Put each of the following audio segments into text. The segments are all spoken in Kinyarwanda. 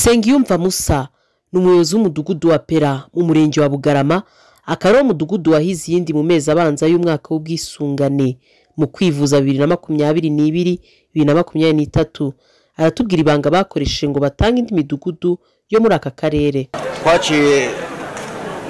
Nsengiyumva Musa ni umuyobozi w'umudugudu wa Pera mu murenge wa Bugarama akaba ari wo mudugudu wahize iyindi mu mezi abanza y'umwaka w'ubwisungane mu kwivuza bibiri na makumyabiri n'ibiri bibiri na makumyabiri n'itatu aratubwira ibanga bakoresheje ngo batange indi midugudu yo muri aka karere twaciye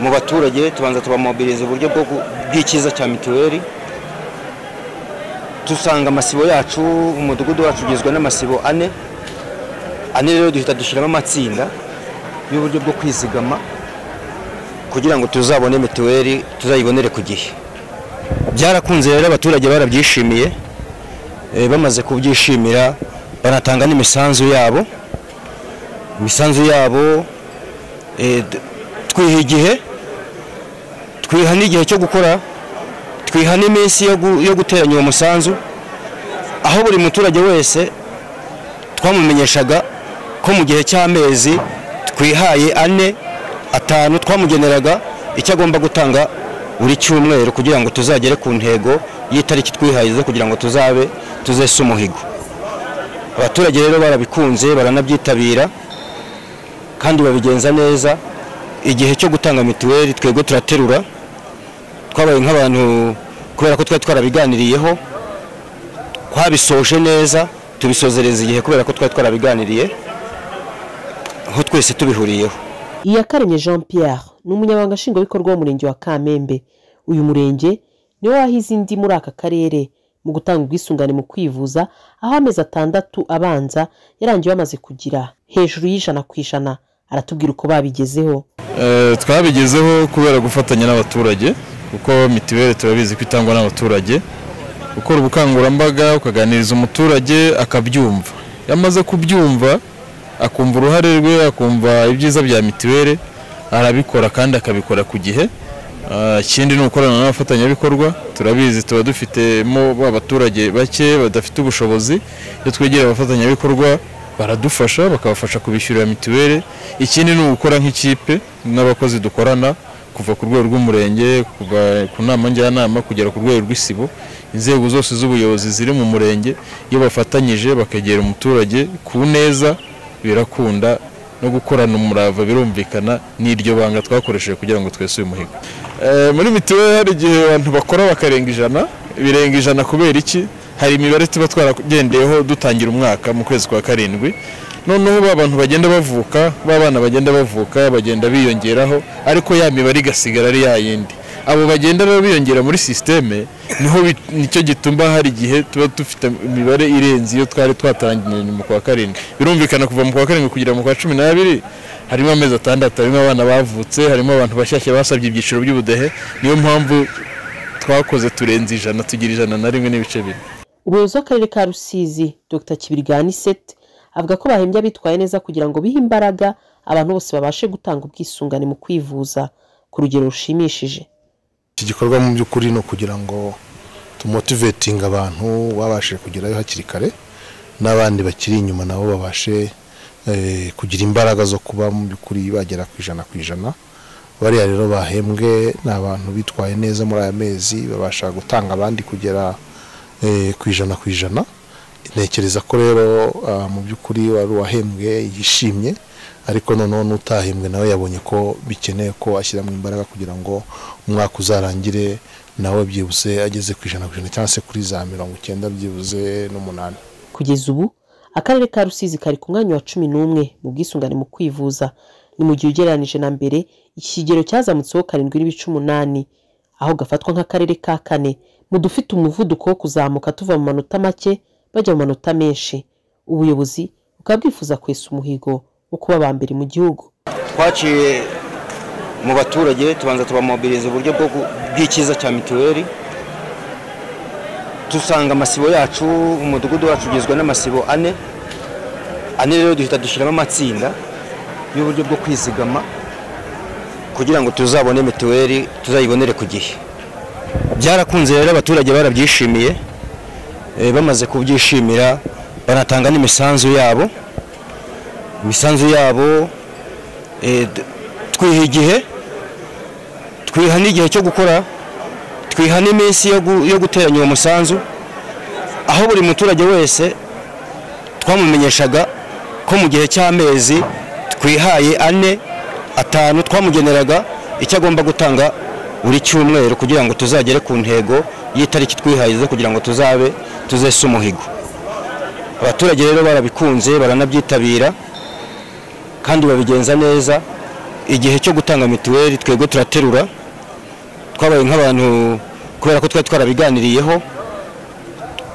mu baturage tubanza tubamobiriza uburyo bwo gu- bw'icyiza cya mituweli dusanga amasibo yacu umudugudu wacu ugizwe n'amasibo ane ane rero duhita dushyiramo amatsinda y'uburyo bwo kwizigama kugira ngo tuzabone mituweli tuzayibonere ku gihe byarakunze rero abaturage barabyishimiye eh, bamaze kubyishimira banatanga n'imisanzu yabo imisanzu yabo eh, d- twiha igihe twiha n'igihe cyo gukora twiha n'iminsi yo gu- yo guteranya uwo musanzu aho buri muturage wese twamumenyeshaga ko mu gihe cy'amezi twihaye ane atanu twamugeneraga icyo agomba gutanga buri cyumweru kugira ngo tuzagere ku ntego y'itariki twihaye zo kugira ngo tuzabe tuzese umuhigo abaturage rero barabikunze baranabyitabira kandi babigenza neza igihe cyo gutanga mituweli twebwe turaterura twabaye nk'abantu kubera ko twari twarabiganiriyeho twabisoje neza tubisozereza igihe kubera ko twari twarabiganiriye aho twese tubihuriyeho Iyakaremye Jean Pierre ni umunyamabanga nshingwabikorwa w'umurenge wa Kamembe uyu murenge niwe wahize indi muri aka karere mu gutanga ubwisungane mu kwivuza aho amezi atandatu abanza yarangiye bamaze kugira hejuru y'ijana ku ijana aratubwira uko babigezeho Eh, twabigezeho kubera gufatanya n'abaturage kuko mituweli turabizi ko itangwa n'abaturage ukora ubukangurambaga ukaganiriza umuturage akabyumva iyo amaze kubyumva akumva uruhare rwe akumva ibyiza bya mituweli arabikora kandi akabikora ku gihe Ah, ikindi ni ukorana n'abafatanyabikorwa turabizi tuba dufitemo abaturage bake badafite ubushobozi iyo twegereye abafatanyabikorwa baradufasha bakabafasha kubishyurira mituweli ikindi ni ugukora nk'ikipe n'abakozi dukorana kuva ku rwego rw'umurenge kuva ku nama njyanama kugera ku rwego rw'isibo inzego zose z'ubuyobozi ziri mu murenge iyo bafatanyije bakegera umuturage ku neza birakunda no gukorana umurava birumvikana n'iryo banga twakoresheje kugira ngo twese uyu muhigo Eh, muri mituweli hari igihe abantu bakora bakarenga ijana birenga ijana kubera iki hari imibare tuba twaragendeyeho dutangira umwaka mu kwezi kwa karindwi noneho ba bantu bagenda bavuka ba bana bagenda bavuka bagenda biyongeraho ariko ya mibare igasigara ari ya yindi abo bagenda rero biyongera muri sisiteme niho bi- nicyo gituma hari igihe tuba dufite imibare irenze iyo twari twatangiranye mu kwa karindwi birumvikana kuva mu kwa karindwi kugera mu kwa cumi n'abiri harimo amezi atandatu harimo abana bavutse harimo abantu bashyashya basabye ibyiciro by'ubudehe niyo mpamvu twakoze turenze ijana tugira ijana na rimwe n'ibice bine umuyobozi w'akarere ka rusizi dr kibirigani set avuga ko bahembye abitwaye neza kugira ngo bihe imbaraga abantu bose babashe gutanga ubwisungane mu kwivuza ku rugero rushimishije iki gikorwa mu by'ukuri ni ukugira ngo tumotivetinga abantu babashe kugerayo hakiri kare n'abandi bakiri inyuma nabo babashe eh, kugira imbaraga zo kuba mu by'ukuri bagera ku ijana ku ijana bariya rero bahembwe ni abantu bitwaye neza muri aya mezi babasha gutanga abandi kugera eh, ku ijana ku ijana ntekereza ko rero ah, mu by'ukuri wari uwahembwe yishimye ariko noneho n'utahembwe nawe yabonye ko bikeneye ko ashyiramo imbaraga kugira ngo umwaka uzarangire nawe byibuze ageze ku ijana ku ijana cyangwa se kuri za mirongo icyenda byibuze n'umunani kugeza ubu akarere ka rusizi kari ku mwanya wa cumi n'umwe mu bwisungane mu kwivuza ni mu gihe ugereranije na mbere iki kigero cyazamutseho karindwi n'ibice umunani aho gafatwa nk'akarere ka kane mu dufite umuvuduko wo kuzamuka tuva mu manota make bajya mu manota menshi ubuyobozi bukaba bwifuza kwesa umuhigo wo kuba aba mbere mu gihugu twaciye mu baturage tubanza tubamobiriza uburyo bwo gu- bw'icyiza cya mituweli dusanga amasibo yacu umudugudu wacu ugizwe n'amasibo ane ane rero duhita dushyiramo amatsinda y'uburyo bwo kwizigama kugira ngo tuzabone mituweli tuzayibonere ku gihe byarakunze rero abaturage barabyishimiye eh, bamaze kubyishimira banatanga n'imisanzu yabo imisanzu yabo Eh, d- twiha igihe twiha n'igihe cyo gukora twiha n'iminsi yo gu- yo guteranya uwo musanzu aho buri muturage wese twamumenyeshaga ko mu gihe cy'amezi twihaye ane atanu twamugeneraga icyo agomba gutanga buri cyumweru kugira ngo tuzagere ku ntego y'itariki twihaye zo kugira ngo tuzabe tuzese umuhigo abaturage rero barabikunze baranabyitabira kandi babigenza neza igihe cyo gutanga mituweli twebwe turaterura twabaye nk'abantu kubera ko twari twarabiganiriyeho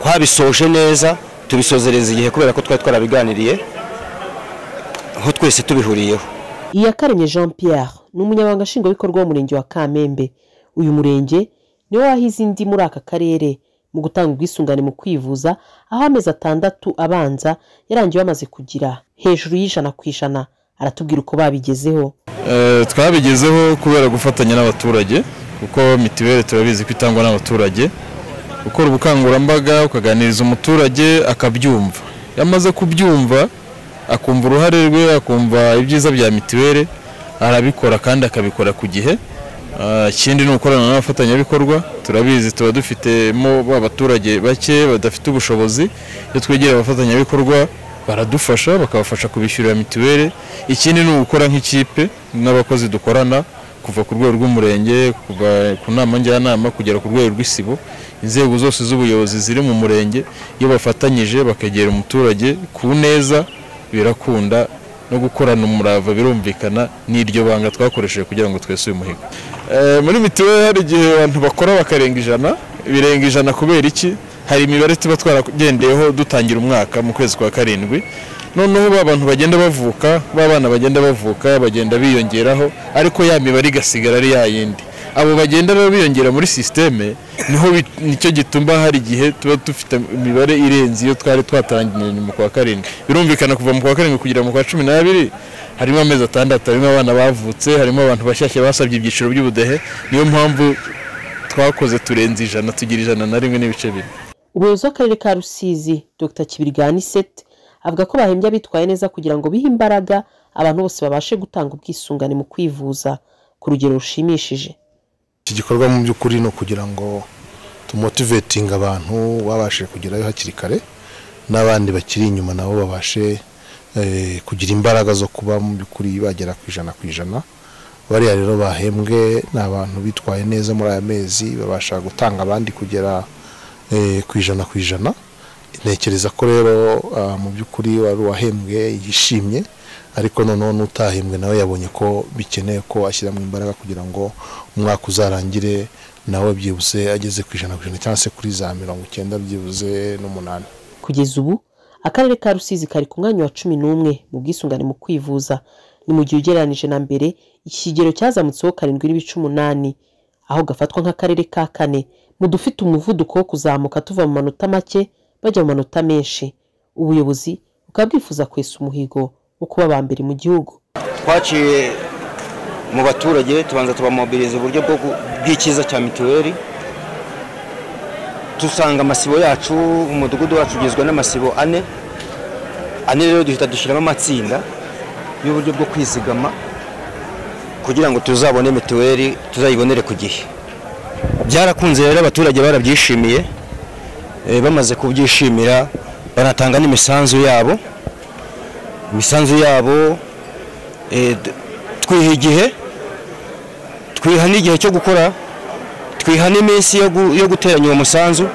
twabisoje neza tubisozereza igihe kubera ko twari twarabiganiriye aho twese tubihuriyeho iyakaremye jean pierre ni umunyabanga nshingwabikorwa w'umurenge wa kamembe uyu murenge niwe wahize indi muri aka karere mu gutanga ubwisungane mu kwivuza aho amezi atandatu abanza yarangiye bamaze kugira hejuru y'ijana ku ijana aratubwira uko babigezeho Eh, twabigezeho kubera gufatanya n'abaturage kuko mituweli turabizi ko itangwa n'abaturage ukora ubukangurambaga ukaganiriza umuturage akabyumva iyo amaze kubyumva akumva uruhare rwe akumva ibyiza bya mituweli arabikora kandi akabikora ku gihe Ah, ikindi ni ukorana n'abafatanyabikorwa turabizi tuba dufitemo abaturage bake badafite ubushobozi iyo twegera abafatanyabikorwa baradufasha bakabafasha kubishyurira mituweli ikindi ni ugukora nk'ikipe n'abakozi dukorana kuva ku rwego rw'umurenge kuva ku nama njyanama kugera ku rwego rw'isibo inzego zose z'ubuyobozi ziri mu murenge iyo bafatanyije bakegera umuturage ku neza birakunda no gukorana umurava birumvikana n'iryo banga twakoresheje kugira ngo twese uyu muhigo Eh, muri mituweli hari igihe abantu bakora bakarenga ijana birenga ijana kubera iki hari imibare tuba twaragendeyeho dutangira umwaka mu kwezi kwa karindwi noneho ba bantu bagenda bavuka ba bana bagenda bavuka bagenda biyongeraho ariko ya mibare igasigara ari ya yindi abo bagenda rero biyongera muri sisiteme niho bi- nicyo gituma hari igihe tuba dufite imibare irenze iyo twari twatangiye mu kwa karindwi birumvikana kuva mu kwa karindwi kugera mu kwa cumi n'abiri harimo amezi atandatu harimo abana bavutse harimo abantu bashyashya basabye ibyiciro by'ubudehe niyo mpamvu twakoze turenze ijana tugira ijana na rimwe n'ibice bine umuyobozi w'akarere ka rusizi dr kibirigani set avuga ko bahembye abitwaye neza kugira ngo bihe imbaraga abantu bose babashe gutanga ubwisungane mu kwivuza ku rugero rushimishije iki gikorwa mu by'ukuri ni ukugira ngo tumotivetinga abantu babashe kugerayo hakiri kare n'abandi bakiri inyuma nabo babashe eh, kugira imbaraga zo kuba mu by'ukuri bagera ku ijana ku ijana bariya rero bahembwe ni abantu bitwaye neza muri aya mezi babasha gutanga abandi kugera eh, ku ijana ku ijana ntekereza ko rero ah, mu by'ukuri wari uwahembwe yishimye ariko noneho n'utahembwe nawe yabonye ko bikeneye ko ashyiramo imbaraga kugira ngo umwaka uzarangire nawe byibuze ageze ku ijana ku ijana cyangwa se kuri za mirongo icyenda byibuze n'umunani kugeza ubu akarere ka rusizi kari ku mwanya wa cumi n'umwe mu bwisungane mu kwivuza ni mu gihe ugereranije na mbere iki kigero cyazamutseho karindwi n'ibice umunani aho gafatwa nk'akarere ka kane mu dufite umuvuduko wo kuzamuka tuva mu manota make bajya mu manota menshi ubuyobozi bukaba bwifuza kwesa umuhigo wo kuba aba mbere mu gihugu twaciye mu baturage tubanza tubamobiriza uburyo bwo gu- bw'icyiza cya mituweli dusanga amasibo yacu umudugudu wacu ugizwe n'amasibo ane ane rero duhita dushyiramo amatsinda y'uburyo bwo kwizigama kugira ngo tuzabone mituweli tuzayibonere ku gihe byarakunze rero abaturage barabyishimiye eh, bamaze kubyishimira banatanga n'imisanzu yabo imisanzu yabo Eh, d- twiha igihe twiha n'igihe cyo gukora twiha n'iminsi yo gu- yo guteranya uwo musanzu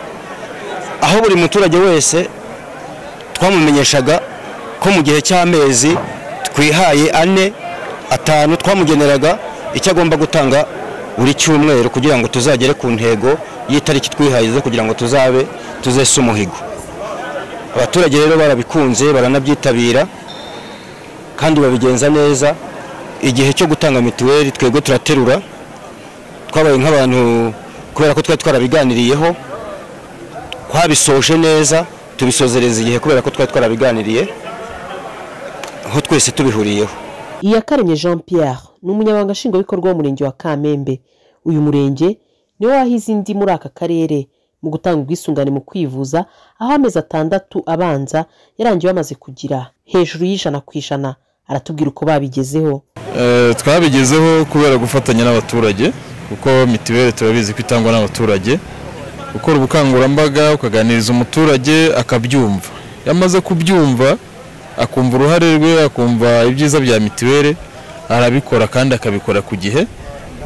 aho buri muturage wese twamumenyeshaga ko mu gihe cy'amezi twihaye ane atanu twamugeneraga icyo agomba gutanga buri cyumweru kugira ngo tuzagere ku ntego y'itariki twihaye zo kugira ngo tuzabe tuzese umuhigo abaturage rero barabikunze baranabyitabira kandi babigenza neza igihe cyo gutanga mituweli twebwe turaterura twabaye nk'abantu kubera ko twari twarabiganiriyeho twabisoje neza tubisozereza igihe kubera ko twari twarabiganiriye aho twese tubihuriyeho iyakaremye jean pierre ni umunyabanga nshingwabikorwa w'umurenge wa kamembe uyu murenge niwe wahize indi muri aka karere mu gutanga ubwisungane mu kwivuza aho amezi atandatu abanza yarangiye bamaze kugira hejuru y'ijana ku ijana aratubwira uko babigezeho Eh, twabigezeho kubera gufatanya n'abaturage kuko mituweli turabizi ko itangwa n'abaturage ukora ubukangurambaga ukaganiriza umuturage akabyumva iyo amaze kubyumva akumva uruhare rwe akumva ibyiza bya mituweli arabikora kandi akabikora ku gihe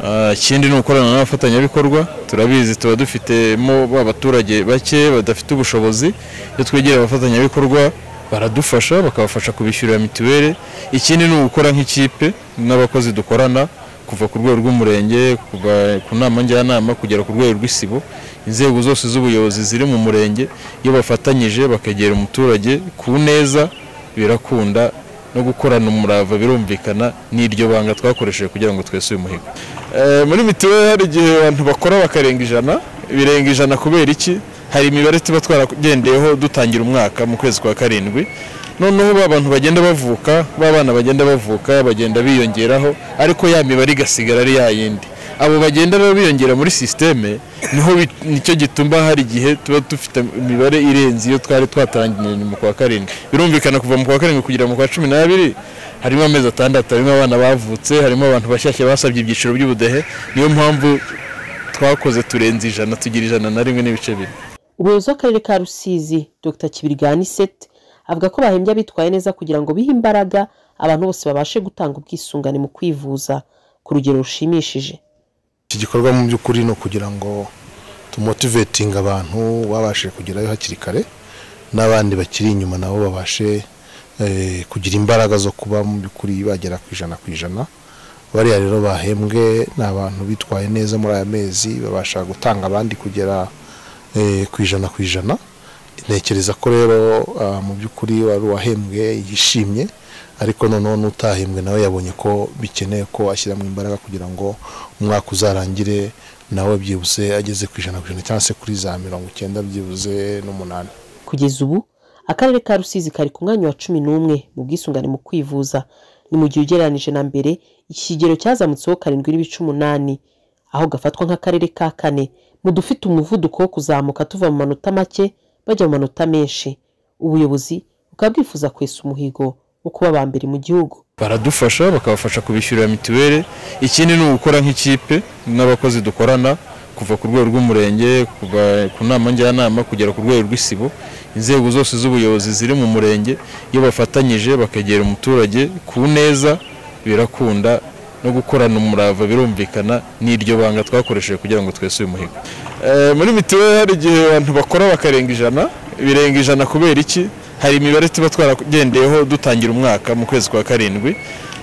Ah, ikindi ni ukorana n'abafatanyabikorwa turabizi tuba dufitemo abaturage bake badafite ubushobozi iyo twegera abafatanyabikorwa baradufasha bakabafasha kubishyurira mituweli ikindi ni ugukora nk'ikipe n'abakozi dukorana kuva ku rwego rw'umurenge kuva ku nama njyanama kugera ku rwego rw'isibo inzego zose z'ubuyobozi ziri mu murenge iyo bafatanyije bakegera umuturage ku neza birakunda no gukorana umurava birumvikana ni iryo banga twakoresheje kugira ngo twese uyu muhigo Eh, muri mituweli hari igihe abantu bakora bakarenga ijana birenga ijana kubera iki hari imibare tuba twaragendeyeho dutangira umwaka mu kwezi kwa karindwi noneho ba bantu bagenda bavuka ba bana bagenda bavuka bagenda biyongeraho ariko ya mibare igasigara ari ya yindi abo bagenda rero biyongera muri sisiteme niho bi- nicyo gituma hari igihe tuba dufite imibare irenze iyo twari twatangiranye mu kwa karindwi birumvikana kuva mu kwa karindwi kugera mu kwa cumi n'abiri harimo amezi atandatu harimo abana bavutse harimo abantu bashyashya basabye ibyiciro by'ubudehe niyo mpamvu twakoze turenze ijana tugira ijana na rimwe n'ibice bine umuyobozi w'akarere ka rusizi dr kibirigani sete avuga ko bahembye abitwaye neza kugira ngo bihe imbaraga abantu bose babashe gutanga ubwisungane mu kwivuza ku rugero rushimishije iki gikorwa mu by'ukuri ni ukugira ngo tumotivetinge abantu babashije kugerayo hakiri kare n'abandi bakiri inyuma nabo babashe eh, kugira imbaraga zo kuba mu by'ukuri bagera ku ijana ku ijana bariya rero bahembwe ni abantu bitwaye neza muri aya mezi babasha gutanga abandi kugera eh, ku ijana ku ijana ntekereza ko rero ah, mu by'ukuri wari uwahembwe yishimye ariko noneho n'utahembwe nawe yabonye ko bikeneye ko ashyiramo imbaraga kugira ngo umwaka uzarangire nawe byibuze ageze ku ijana ku ijana cyangwa se kuri za mirongo icyenda byibuze n'umunani kugeza ubu akarere ka rusizi kari ku mwanya wa cumi n'umwe mu bwisungane mu kwivuza ni mu gihe ugereranije na mbere iki kigero cyazamutseho karindwi n'ibice umunani aho gafatwa nk'akarere ka kane mu dufite umuvuduko wo kuzamuka tuva mu manota make bajya mu manota menshi ubuyobozi bukaba bwifuza kwesa umuhigo wo kuba aba mbere mu gihugu baradufasha bakabafasha kubishyurira mituweli ikindi ni ugukora nk'ikipe n'abakozi dukorana kuva ku rwego rw'umurenge kuva ku nama njyanama kugera ku rwego rw'isibo inzego zose z'ubuyobozi ziri mu murenge iyo bafatanyije bakegera umuturage ku neza birakunda no gukorana umurava birumvikana ni iryo banga twakoresheje kugira ngo twese uyu muhigo Eh, muri mituweli hari igihe abantu bakora bakarenga ijana birenga ijana kubera iki hari imibare tuba twaragendeyeho dutangira umwaka mu kwezi kwa karindwi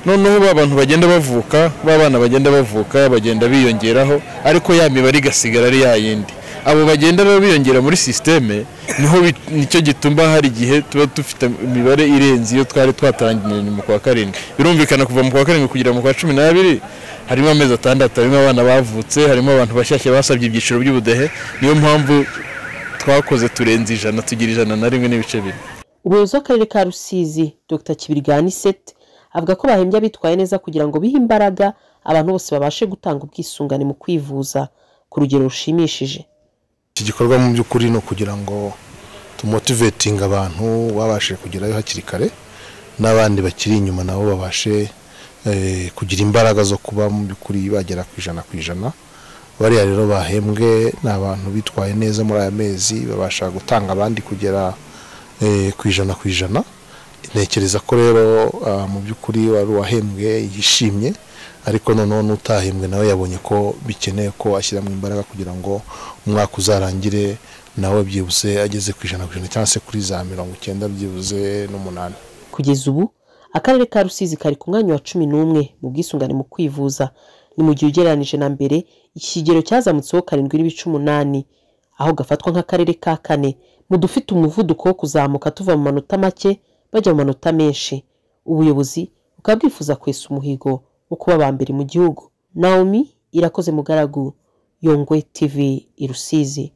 noneho ba bantu bagenda bavuka ba bana bagenda bavuka bagenda biyongeraho ariko ya mibare igasigara ari ya yindi abo bagenda rero biyongera muri sisiteme niho bi- nicyo gituma hari igihe tuba dufite imibare irenze iyo twari twatangiranye mu kwa karindwi birumvikana kuva mu kwa karindwi kugera mu kwa cumi n'abiri harimo amezi atandatu harimo abana bavutse harimo abantu bashyashya basabye ibyiciro by'ubudehe niyo mpamvu twakoze turenze ijana tugira ijana na rimwe n'ibice bine umuyobozi w'akarere ka rusizi dr kibirigani sete avuga ko bahembye abitwaye neza kugira ngo bihe imbaraga abantu bose babashe gutanga ubwisungane mu kwivuza ku rugero rushimishije iki gikorwa mu by'ukuri ni ukugira ngo tumotivetinge abantu babashije kugerayo hakiri kare n'abandi bakiri inyuma nabo babashe eh, kugira imbaraga zo kuba mu by'ukuri bagera ku ijana ku ijana bariya rero bahembwe ni abantu bitwaye neza muri aya mezi babasha gutanga abandi kugera eh, ku ijana ku ijana ntekereza ko rero ah, mu by'ukuri wari uwahembwe yishimye ariko noneho n'utahembwe nawe yabonye ko bikeneye ko ashyiramo imbaraga kugira ngo umwaka uzarangire nawe byibuze ageze ku ijana ku ijana cyangwa se kuri za mirongo icyenda byibuze n'umunani kugeza ubu akarere ka rusizi kari ku mwanya wa cumi n'umwe mu bwisungane mu kwivuza ni mu gihe ugereranije na mbere iki kigero cyazamutseho karindwi n'ibice umunani aho gafatwa nk'akarere ka kane mu dufite umuvuduko wo kuzamuka tuva mu manota make bajya mu manota menshi ubuyobozi bukaba bwifuza kwesa umuhigo wo kuba aba mbere mu gihugu naomi irakoze mugaragu yongwe tv i rusizi